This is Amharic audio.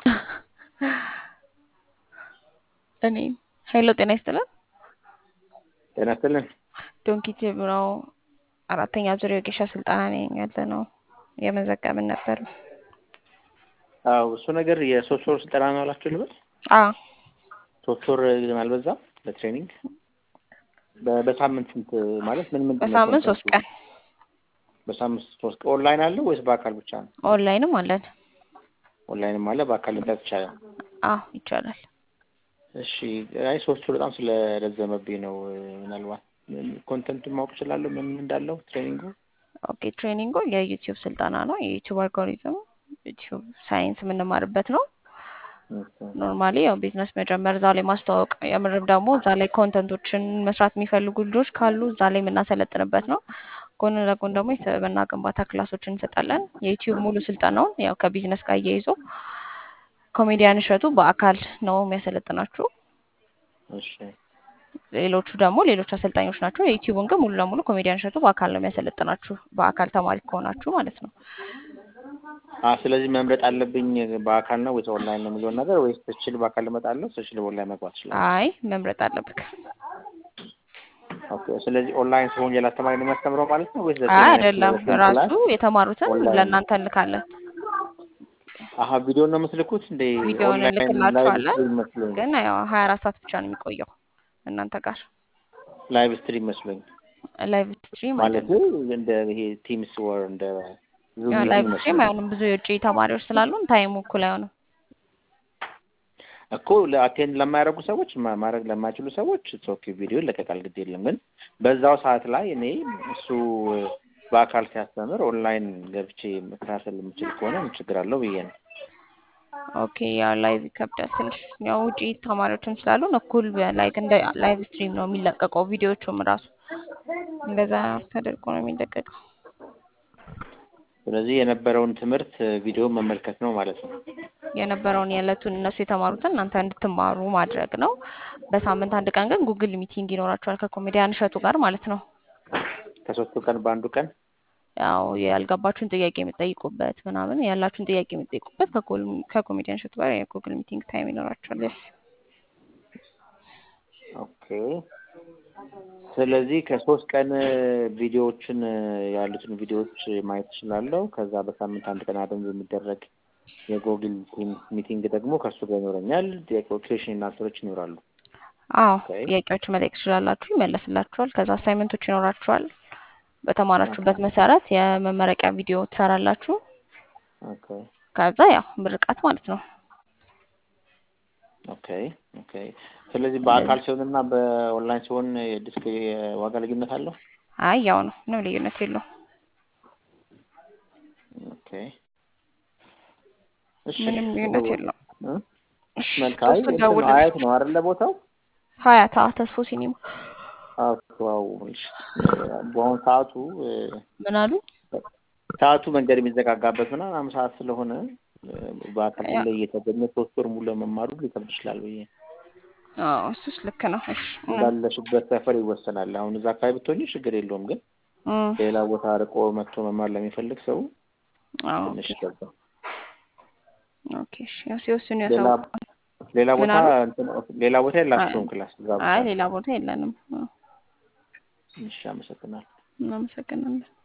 እኔ ሄሎ ጤና ይስጥልን። ጤና ይስጥልን። ዶንኪ ቲዩብ ነው። አራተኛ ዙር የወጌሻ ስልጠና ነኝ ያለ ነው የመዘገብን ነበር። አዎ እሱ ነገር የሶስት ወር ስልጠና ነው አላችሁ ልበል? አዎ ሶስት ወር ግን አልበዛም? ለትሬኒንግ በ- በሳምንት ስንት ማለት ምን ምን በሳምንት ሶስት ቀን በሳምንት ሶስት ቀን ኦንላይን አለ ወይስ በአካል ብቻ ነው? ኦንላይንም አለን። ኦንላይንም አለ በአካል ልምጣት ይቻላል። አዎ ይቻላል። እሺ አይ ሶስት ወር በጣም ስለረዘመብኝ ነው። ምናልባት ኮንተንቱን ማወቅ እችላለሁ ምን ምን እንዳለው ትሬኒንጉ? ኦኬ ትሬኒንጉ የዩቲዩብ ስልጠና ነው። የዩቲዩብ አልጎሪዝም ዩቲዩብ ሳይንስ የምንማርበት ነው። ኖርማሊ ያው ቢዝነስ መጀመር እዛ ላይ ማስተዋወቅ የምርም ደግሞ እዛ ላይ ኮንተንቶችን መስራት የሚፈልጉ ልጆች ካሉ እዛ ላይ የምናሰለጥንበት ነው። ጎን ለጎን ደግሞ የስብዕና ግንባታ ክላሶችን እንሰጣለን። የዩቲዩብ ሙሉ ስልጠናውን ያው ከቢዝነስ ጋር እያይዞ ኮሜዲያን እሸቱ በአካል ነው የሚያሰለጥናችሁ። እሺ ሌሎቹ ደግሞ ሌሎች አሰልጣኞች ናቸው። የዩቲዩብን ግን ሙሉ ለሙሉ ኮሜዲያን እሸቱ በአካል ነው የሚያሰለጥናችሁ፣ በአካል ተማሪ ከሆናችሁ ማለት ነው። አ ስለዚህ መምረጥ አለብኝ በአካል ነው ወይስ ኦንላይን ነው የሚለውን ነገር ወይስ ስችል በአካል እመጣለሁ ስችል በኦንላይን መግባት እችላለሁ? አይ መምረጥ አለብክ። ኦኬ ስለዚህ ኦንላይን ሲሆን ሌላ አስተማሪ ነው የሚያስተምረው ማለት ነው ወይስ አይ አይደለም፣ ራሱ የተማሩትን ኦንላይን ለእናንተ እንልካለን። አሀ ቪዲዮ ነው የምትልኩት እንደ ቪዲዮውን ኦንላይን ላይቭ እንልክላችኋለን። ስትሪም መስሎኝ ግን ያው ሀያ አራት ሰዓት ብቻ ነው የሚቆየው እናንተ ጋር ላይቭ ስትሪም መስሎኝ ላይቭ ስትሪም ማለት አይደለም። እንደ ይሄ ቲምስ ወር እንደ ዙም ያው ሚቲንግ ላይቭ ስትሪም መስሎኝ አይሆንም፣ ብዙ የውጭ ተማሪዎች ስላሉን ታይሙ እኩል አይሆንም። እኮ ለአቴንድ ለማያደርጉ ሰዎች ማ- ማድረግ ለማይችሉ ሰዎች ኦኬ ቪዲዮ ይለቀቃል፣ ግድ የለም። ግን በዛው ሰዓት ላይ እኔ እሱ በአካል ሲያስተምር ኦንላይን ገብቼ መከታተል የምችል ከሆነ ምን ችግር አለው ብዬ ነው። ኦኬ ያው ላይቭ ይከብዳል ትንሽ። ያው ውጪ ተማሪዎችም ስላሉን እኩል ላይክ እንደ ላይቭ ስትሪም ነው የሚለቀቀው። ቪዲዮቹም ራሱ እንደዛ ተደርጎ ነው የሚለቀቀው። ስለዚህ የነበረውን ትምህርት ቪዲዮ መመልከት ነው ማለት ነው። የነበረውን የዕለቱን እነሱ የተማሩትን እናንተ እንድትማሩ ማድረግ ነው። በሳምንት አንድ ቀን ግን ጉግል ሚቲንግ ይኖራቸዋል ከኮሜዲያን እሸቱ ጋር ማለት ነው። ከሶስቱ ቀን በአንዱ ቀን ያው ያልገባችሁን ጥያቄ የምትጠይቁበት ምናምን ያላችሁን ጥያቄ የምትጠይቁበት ከኮል- ከኮሜዲያን እሸቱ ጋር የጉግል ሚቲንግ ታይም ይኖራቸዋል። yes። ኦኬ። ስለዚህ ከሶስት ቀን ቪዲዮዎችን ያሉትን ቪዲዮዎች ማየት እችላለሁ። ከዛ በሳምንት አንድ ቀን አደንዝ የሚደረግ የጎግል ቲምስ ሚቲንግ ደግሞ ከእሱ ጋር ይኖረኛል። ኩዌሽን እና አንሰሮች ይኖራሉ። አዎ ኦኬ ጥያቄዎችን መጠየቅ ትችላላችሁ፣ ይመለስላችኋል። ከዛ አሳይመንቶች ይኖራችኋል። በተማራችሁበት መሰረት የመመረቂያ ቪዲዮ ትሰራላችሁ። ኦኬ ከዛ ያው ምርቃት ማለት ነው። ኦኬ ኦኬ። ስለዚህ በአካል ሲሆንና በኦንላይን ሲሆን የዲስክ የዋጋ ልዩነት አለው? አይ ያው ነው፣ ምንም ልዩነት የለውም። ኦኬ እሺ። ምንም ልዩነት የለውም። እ? እሺ መልካም። ሶስት እንትን ነው ደውልልኝ። አያት ነው አይደለ ቦታው? ሀያታ ተስፎ ሲኒማ አዎ። እሺ። በአሁኑ ሰዓቱ እ፣ ምን አሉ? ሰዓቱ መንገድ የሚዘጋጋበት ምናምን አምስት ሰዓት ስለሆነ እ፣ በአካል ያ- ላይ እየተገኘ ሶስት ወር ሙሉ ለመማሩ ሊከብድ ይችላል ብዬ አዎ እሱስ ልክ ነው። እሺ እውነት እንዳለሽበት ሰፈር ይወሰናል። አሁን እዛ አካባቢ ብትሆኚ ችግር የለውም፣ ግን እም፣ ሌላ ቦታ ርቆ መጥቶ መማር ለሚፈልግ ሰው አዎ ትንሽ ኦኬ ይከብዳል። ኦኬ እሺ ያው ሲወስኑ ሌላ ያሳውቃል። ሌላ ምን ቦታ አሉ? እንትን ሌላ ቦታ አይ የላችሁም ክላስ እዛ ብቻ አይ ነው? ሌላ ቦታ የለንም። አዎ፣ እሺ፣ አመሰግናለሁ። እናመሰግናለን።